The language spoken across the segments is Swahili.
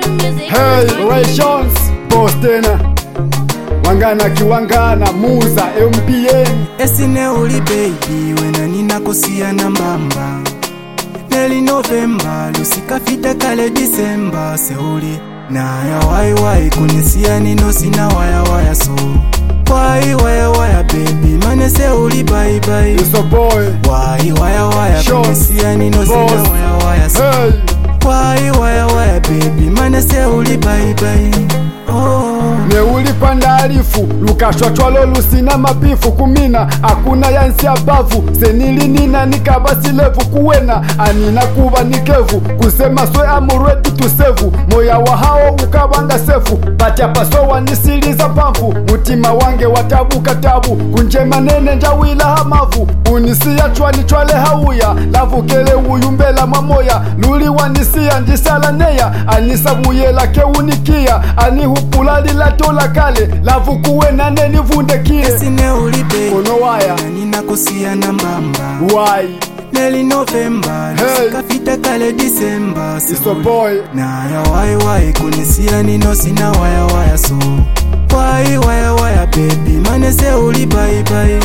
Hey, Rayshons, boss tena wangana kiwangana muza MPN esine uli baby wena ninakosia na mbamba neli novemba lusikafita kale disemba seuli naya waiwai kunisia nino sina wayawaya so wai wayawaya baby mane seuli baibai Iso boy wai wayawaya Sure. kunisia nino sina Boss. wayawaya so Hey wai wayawaya baby mane seuli baibai oh. neulipanda alifu lukashwachwalo lusina mabifu kumina akuna yansi abavu senilinina nikabasilevu kuwena anina kuva nikevu kusema swe amuredi tusevu moya wa hao ukavanga sefu patyapasowa nisiliza pamfu mutima wange watabuka tabu kunjema nene njawila hamavu unisiya chwani chwale hauya lavukele uyumbela mwamoya luliwanisiya ndisala neya anisabuyela keunikiya anihupula lilatola kale lavukuwe nane nivundekile esine uli baby kono waya ninakosia na mbamba wai neli novemba Hey. lusikafita kale disemba iso boy naya waiwai kunisia nino sina wayawaya so wai wayawaya bebi manese uli baibai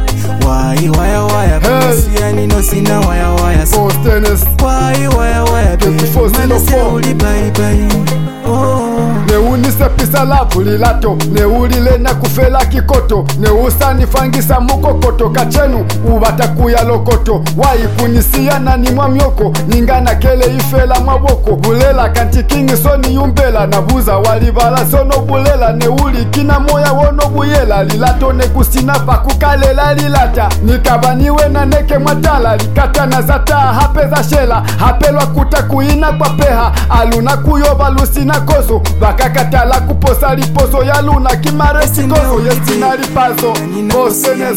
wai wayawaya Hey. kunisia nino sina wayawaya so postenes wai wayawaya bebi 2404. manese uli baibai oh. neunisepisa lavu lilato neulile na kufela kikoto neusanifangisa mukokoto kachenu uvatakuya lokoto waikunisiya nani mwamyoko ningana kele ifela mwaboko bulela kantikingi soni yumbela nabuza walivala sono bulela neulikina moya wono buyela lilato nekusina pakukalela lilata nikabaniwe na neke mwatala likatana za taa hape za shela hapelwa kuta kuina kwa peha aluna kuyoba lusina koso vakakatala kuposa liposo ya luna kimaresikoso yesina lipazo bosenes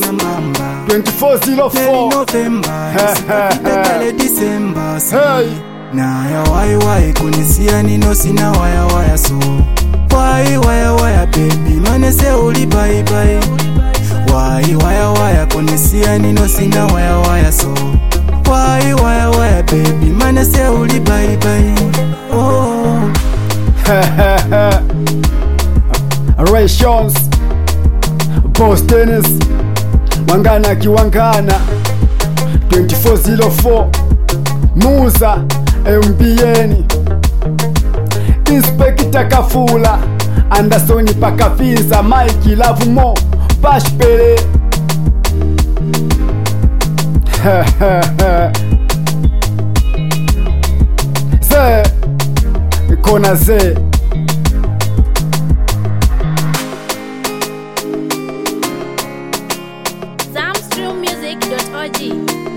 2404 novemba lusikafita kale disemba hey naya waiwai kunisia nino sina wayawaya so wai wayawaya bebi manese uli baibai wai wayawaya kunisia nino sina wayawaya so wai wayawaya bebi manese uli baibai oh. Rayshons Boss Dennis Wangana kiwangana 2404 Muza MBN Inspector Kafula Anderson Pakafinza Mike Lavumo Bashpele Ze Kona ze Zamstrummusic.org.